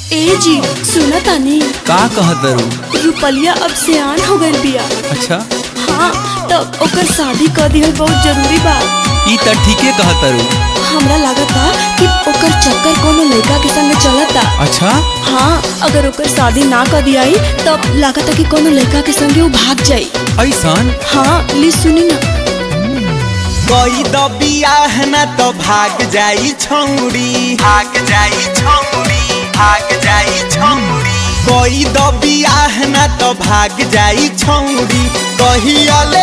ए जी सुना तानी का कहत रू रुपलिया अब सियान हो गइल बिया अच्छा हाँ तब ओकर शादी कर दिहल बहुत जरूरी बा ई त ठीके कहत रू हमरा लागता कि ओकर चक्कर कोनो लड़का के संग चलता अच्छा हाँ अगर ओकर शादी ना कर दियाई तब लागता कि कोनो लड़का के संगे वो भाग जाई ऐसन हाँ ली सुनी ना कोई द बियाह न तो भाग जाई छौरी भाग जाई छौरी भाग जाई छौरी कोई द बियाह न तो भाग जाई छौरी कहियाले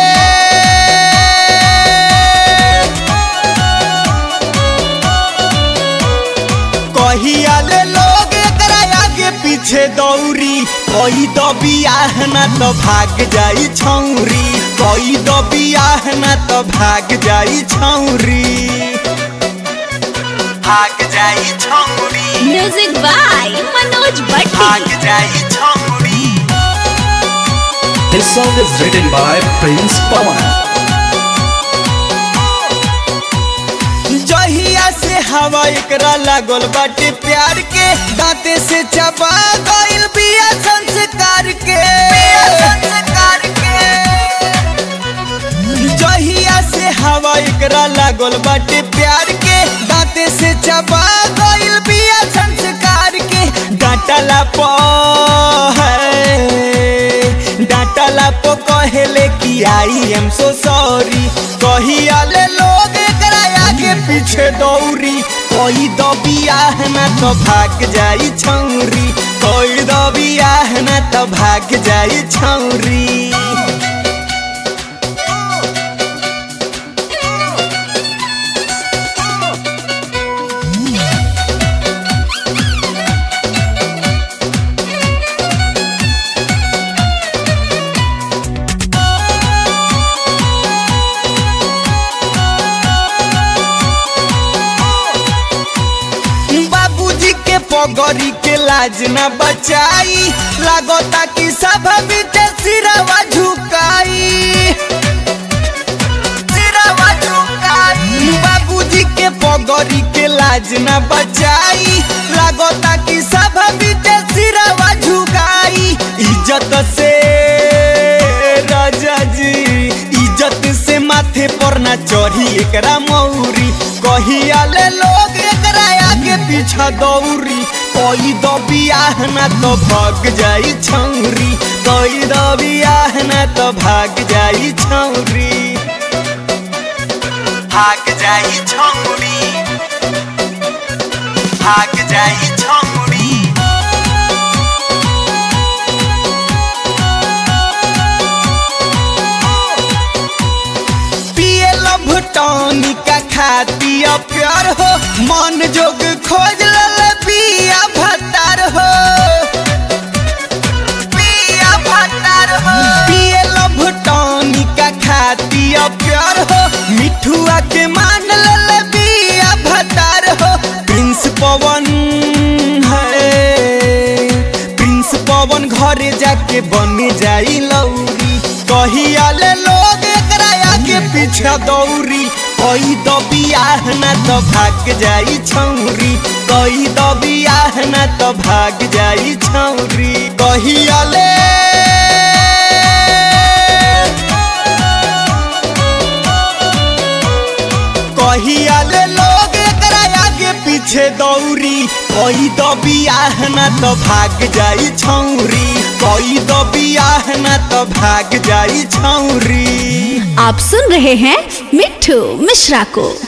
कहियाले लोग एकरा आगे पीछे दौरी कोई द बियाह न तो भाग जाई छौरी कोई द बियाह न तो भाग जाई छौरी भाग जाई छौरी म्यूजिक बाय मनोज भाग जाई छौरी This song is written by Prince Pawan. जहिया से हवा एकरा लागल बाटे प्यार के दांते से चबा गइल बिया संस्कार के बिया संस्कार के जहिया से हवा एकरा लागल बाटे प्यार के दांते से चबा गइल बिया संस्कार के डांटला प है डांटला प कहेले कि आई एम सो सॉरी कहियाले लोग एकरा आगे पीछे दौरी कोई दो बियाह न तो भाग जाई छौरी कोई दो बियाह न तो भाग जाई छौरी बाबूजी के पगड़ी के लाज न बचाई लागता कि सब बीते सिरवा झुकाई सिरवा झुकाई बाबूजी के पगड़ी के लाज न बचाई लागता कि सब बीते सिरवा झुकाई इज्जत से राजा जी इज्जत से माथे पर ना चढ़ी एकरा मौरी कहियाले लोग एकरा आगे पीछा दौरी कोई दो बियाह ना तो भाग जाई छौरी कोई दो बियाह ना तो भाग जाई छौरी भाग जाई छौरी भाग जाई छौरी पिए लभ टॉनिका खाती प्यार हो मन जोग खोज लल पिया भतार हो पिया भतार हो पिए लभ टॉनिका खाती प्यार हो मिठुआ के मान लल पिया भतार हो प्रिंस पवन है प्रिंस पवन घरे जाके बन जाई लौरी कहियाले लोग एकरा आगे पीछे दौरी कोई दो बियाह न तो भाग जाई छौरी कोई दो बियाह न तो भाग जाई छौरी कहियाले कहियाले लोग एकरा आगे पीछे दौरी कोई दो बियाह न तो भाग जाई छौरी कोई दो बियाह न तो भाग जाई छौरी आप सुन रहे हैं मिट्ठू मिश्रा को